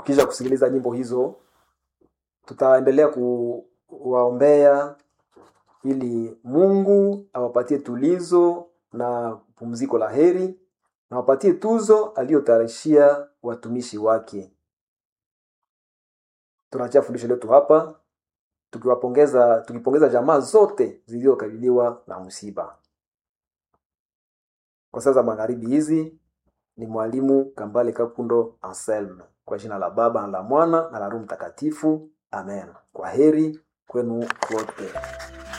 kisha kusikiliza nyimbo hizo tutaendelea kuwaombea ili mungu awapatie tulizo na pumziko la heri na wapatie tuzo aliyotarishia watumishi wake tunachia fundisho letu hapa tukiwapongeza tukipongeza jamaa zote zilizokabiliwa na msiba kwa saa za magharibi hizi ni mwalimu kambale kapundo anselme kwa jina la baba na la mwana na la roho mtakatifu amen kwa heri kwenu wote